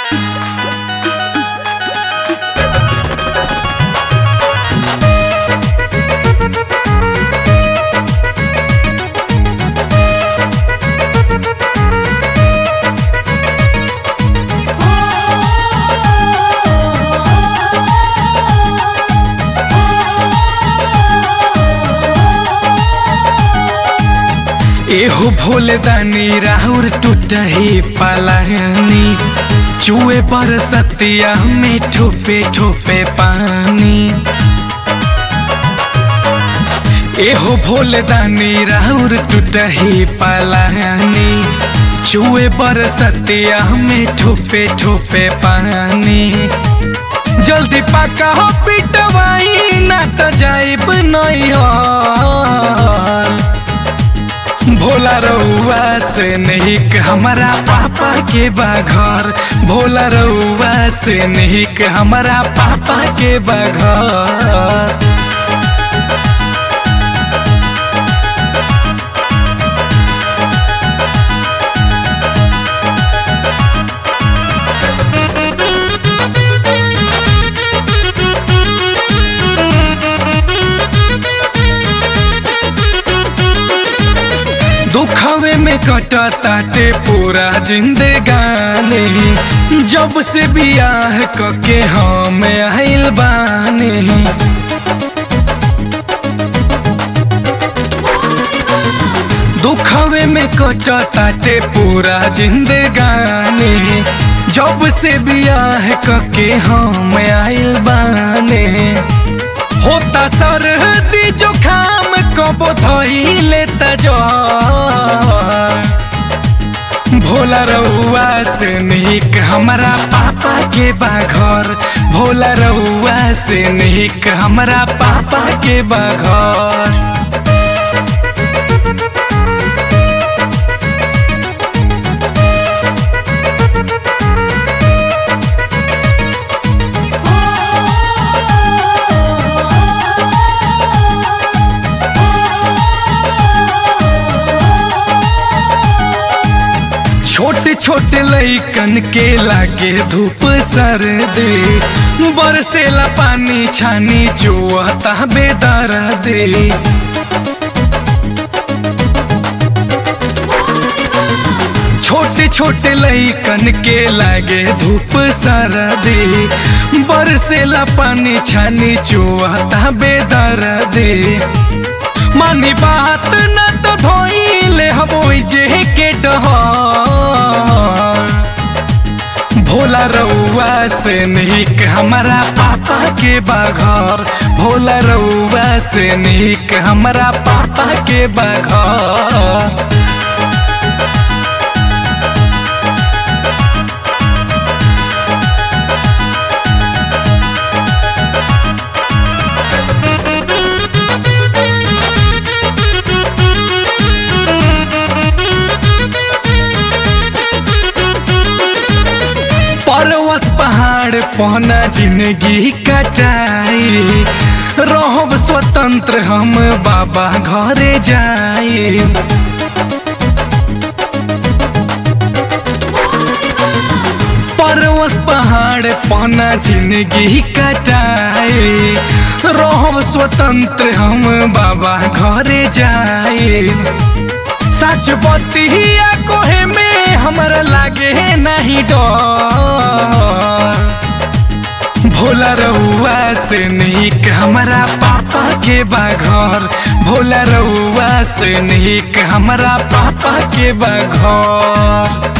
एहो भोले दानी राहुर टूटही पलानी चुए पर सतिया में ठोपे ठोपे पानी एहो भोले दानी राहुर टूटही पलानी चुए पर सतिया में ठोपे ठोपे पानी जल्दी पका हो पिटवाई ना तो जाइब नहीं हो भोला रउआ से निक हमारा पापा के बाघर भोला रउआ से निक हमारा पापा के बाघर दुखवे में कटताटे पूरा जिंदगानी जब से बियाह कके हम आइल बानी दुखवे में कटताटे पूरा जिंदगानी जब से बियाह कके हम आइल बानी होता सर्दी जुखाम कब धइले तजो भोला रउआ से निक हमारा पापा के बाघर भोला रउआ से निक हमारा पापा के बाघर छोटे छोटे लइकन के लागे धूप सर दे बरसेला पानी छानी चुआता बेदर दे छोटे छोटे लइकन के लागे धूप सर दे बरसेला पानी छानी चुआता बेदर दे मानी बात न तो धोइले हबोई जे के डहर भोला रउआ से निक हमारा पापा के बाघर भोला रउआ से निक हमारा पापा के बाघर पर्वत पहाड़ पहना जिंदगी कटाई रहब स्वतंत्र हम बाबा घरे जाए पर्वत पहाड़ पहना जिंदगी कटाई रहब स्वतंत्र हम बाबा घरे जाए सच बतिया कोहे में हमरा लागे नहीं डर भोला रउआ से निक हमारा पापा के बाघर भोला रउआ से निक हमारा पापा के बाघर